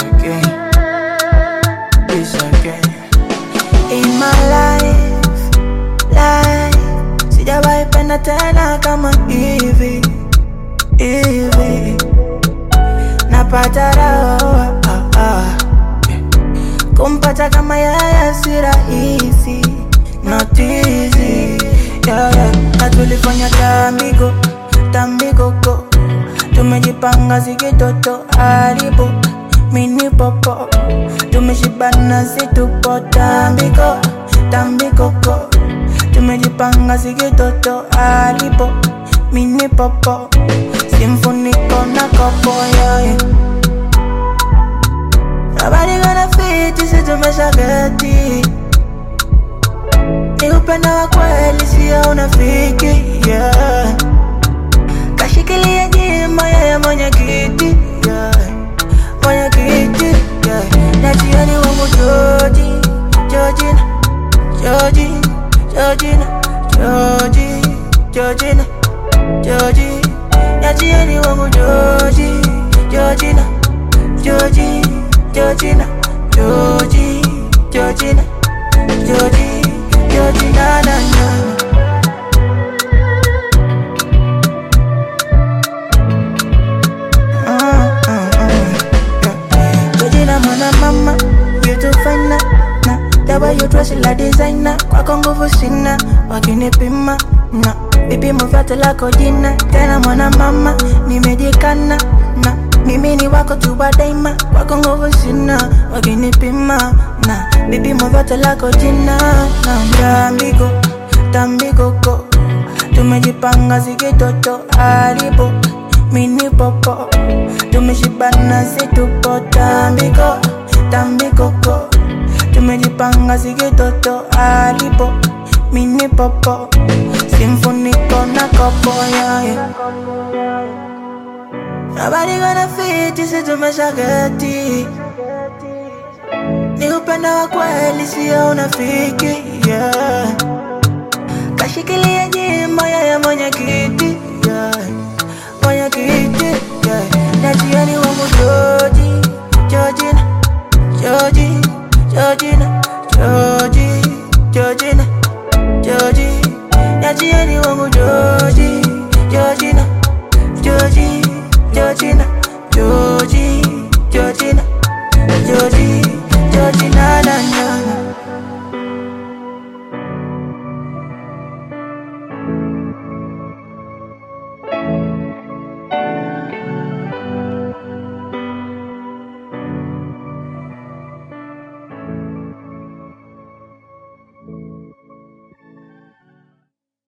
again, this again. In my life, life, sijawahi penda tena kama hivi hivi, napata raha ah, ah. Kumpata kama yeye si rahisi, not easy yeah, yeah. Na tulifanya tambigo tambikoko, tumejipanga zikitoto haribu mini popo, tumeshibana situpo tambiko tambikoko, tumejipanga zikitoto haribu mini popo, simfuniko na kopo yeah, yeah. Nobody gonna fit sisi tumeshageti ni upendo wa kweli sio unafiki yeah. Kashikilia jima yeye mwenye kiti yeah. mwenye kiti yeah. na jioni wangu Joji Jojina Joji Jojina Joji Jojina Joji na jioni wangu Joji Jojina Joji Jojina Joji Jojina Joji Jojina na na Mm, mm, mm. Yeah. Jojina mwana mama you too fine na na the way you dress like designer kwako nguvu sina wakinipima na vipimo vyote lako jina tena mwana mama nimejikana na mimi ni wako tu wa daima kwako nguvu sina wakinipima na vipimo vyote lako jina na tambiko tambikoko tumejipanga zikitoto haribu mini popo tumeshibana situpo tambiko tambikoko tumejipanga zikitoto haribu mini popo simfuniko na kopo yeah, yeah. Nobody gonna fit sisi tumeshageti ni upendo wa kweli sio unafiki yeah. Kashikilia jima yeye mwenye kiti yeah. mwenye kiti yeah. na jioni wangu Joji